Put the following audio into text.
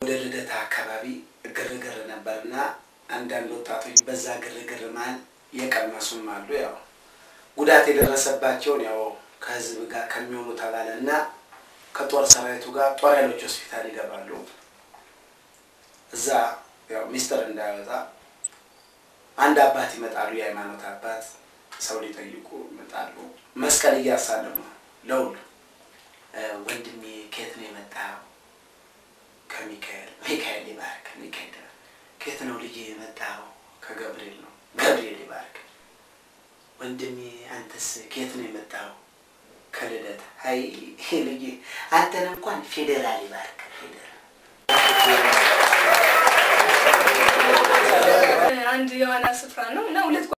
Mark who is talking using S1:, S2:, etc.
S1: ወደ ልደታ አካባቢ ግርግር ነበርና አንዳንድ ወጣቶች በዛ ግርግር መሀል የቀመሱም አሉ። ያው ጉዳት የደረሰባቸውን ያው ከህዝብ ጋር ከሚሆኑ ተባለ እና ከጦር ሰራዊቱ ጋር ጦር ኃይሎች ሆስፒታል ይገባሉ። እዛ ያው ሚስጥር እንዳይወጣ አንድ አባት ይመጣሉ። የሃይማኖት አባት ሰው ሊጠይቁ ይመጣሉ። መስቀል እያሳለሙ ለሁሉ ወንድሜ ከየት ነው የመጣው? ከሚካኤል ሚካኤል ይባርክ። ሚካኤል ከየት ነው ልጅ የመጣው? ከገብርኤል ነው። ገብርኤል ይባርክ። ወንድሜ አንተስ ከየት ነው የመጣው? ከልደት። አይ ልጅ አንተን እንኳን ፌዴራል ይባርክ። ፌዴራል
S2: አንድ የዋና ስፍራ ነው እና ሁለት